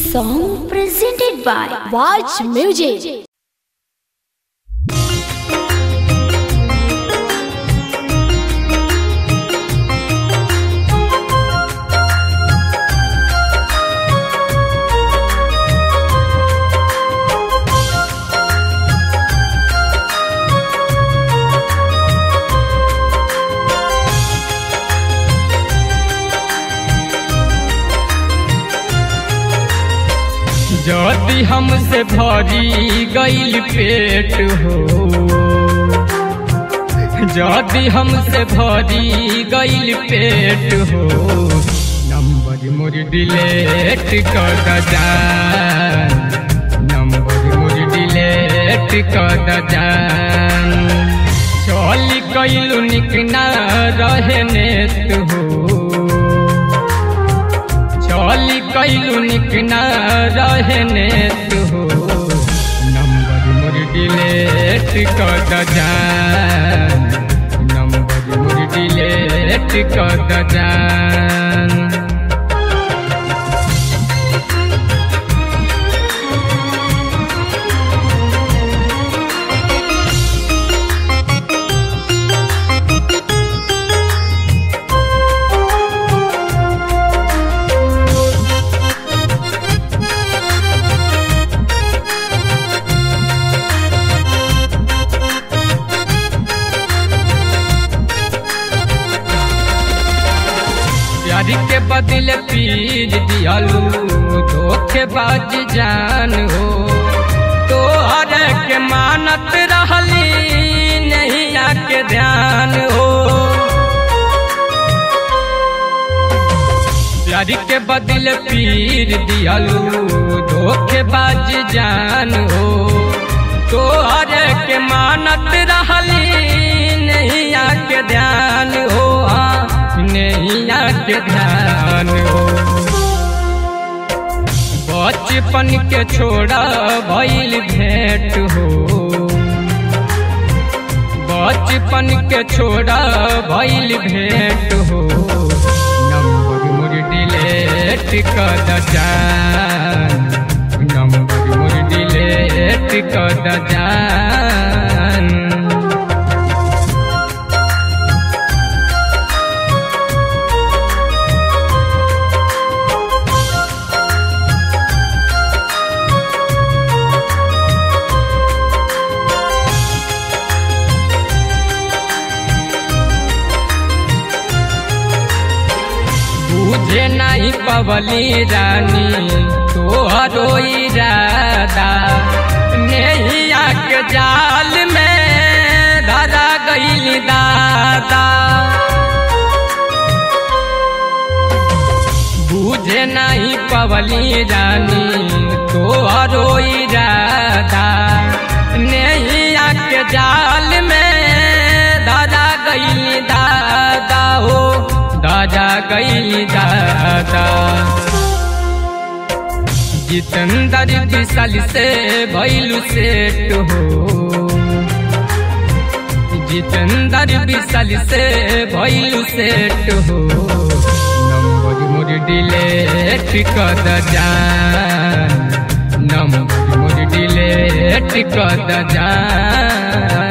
song presented by Watch Music. जदि हमसे भरी गईल पेट हो जदि हमसे भरी गईल पेट हो नंबर मोर डिलेट कर जान नंबर मोर डिलेट कर जान चली कैलू निक ना रहे नेत हो चली कैलू निक न रहने तू नंबर मोर डिलेट कर जान नंबर मोर डिलेट कर जान प्यार के बदले पीर दियालू धोखेबाज जान हो तो हर के मानत रहली नहीं आके ध्यान हो प्यार के बदले पीर दियालू धोखेबाज जान हो तो हर के मानत रहली नहीं आके ध्यान हो हाँ नहीं आके ध्यान हो बचपन के छोड़ा भइल भेंट हो बचपन के छोड़ा भइल भेंट हो नंबर मोर डिलेट कर जान नंबर मोर डिलेट कर जान बुझे नहीं पवली रानी तोहरो इरादा नैया के जाल में धरा गईल दादा बुझे नहीं पवली रानी तोहरो इरादा नैया के जाल में धरा गईल दादा हो दादा गई दादा जितंदर विशाल से भैलू सेट हो जितंदर विशाल से भैलू सेट हो नंबर मोर डिलेट कर जान नंबर मोर डिलेट कर जान